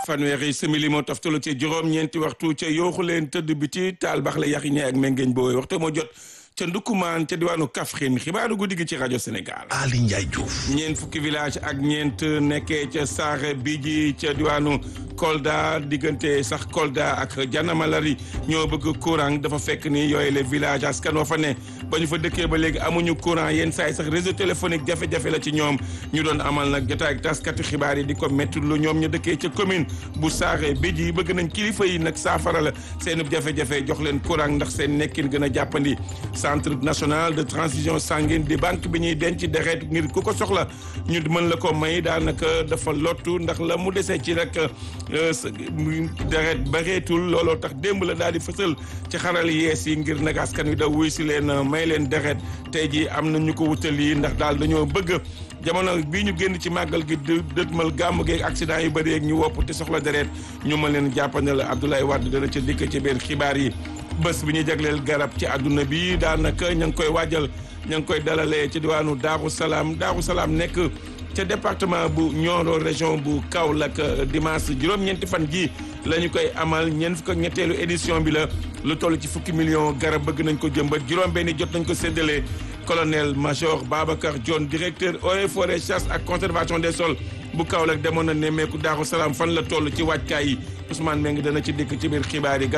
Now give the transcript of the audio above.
fanweeri simili moo toftalu ci juróom-ñeenti waxtu ca yooxu leen tëdd bi ci taal bax la yaxi ñee ak mengeeñ booy waxtu moo jot ca ndukkumaan ca diwaanu Kaffrine xibaaru guddi gi ci rajo Sénégal. Ali Ndiaye Diouf. ñeent fukki village ak ñeent nekkee ca Saare Bidji ca diwaanu Kolda diggante sax Kolda ak Janamalari ñoo bëgg courant dafa fekk ni yooyu les villages askan wa fa ne ba ñu fa dëkkee ba léegi amuñu courant yenn saa yi sax réseau téléphonique jafe-jafe la ci ñoom ñu doon amal nag jotaay ak taskatu xibaar yi di ko métti lu ñoom ñu dëkkee ca commune bu Saare Bidji bëgg nañ kilifa yi nag saafara la seen jafe-jafe jox leen courant ndax seen nekkin gën a jàppandi. centre national de transfusion sanguine di banque bi ñuy denc deret ngir ku ko soxla ñu mën la ko may daanaka dafa lottu ndax la mu desee ci rek deret bareetul looloo tax démb la daal di fësal ci xaral yees yi ngir nag askan wi da wuy si leen may leen deret tey jii am na ñu ko wutali ndax daal dañoo bëgg jamono bii ñu génn ci màggal gi dëtmal gàmm geeg accident yu bëri ñu wopp te soxla deret ñu mën leen jàppandal Abdoulaye Wade dana ca dikk ci biir xibaar yi bés bi ñu jagleel garab ci àdduna bi daanaka ña ngi koy waajal ña ngi koy dalalee ci diwaanu Daaru Salaam Daaru Salaam nekk ca département bu Nioro région bu Kaolack dimanche juróom-ñeenti fan ji la ñu koy amal ñeent fukk ak ñetteelu édition bi la lu toll ci fukki million garab bëgg nañ ko jëmbat juróom-benni jot nañ ko séddale colonel major Babacar Dione directeur eaux et forêts chasse ak conservation des sols bu Kaolack demoon na nemmeeku Daaru Salaam fan la toll ci waajkaay yi Ousmane Mbengue dana ci dikk ci biir xibaar yi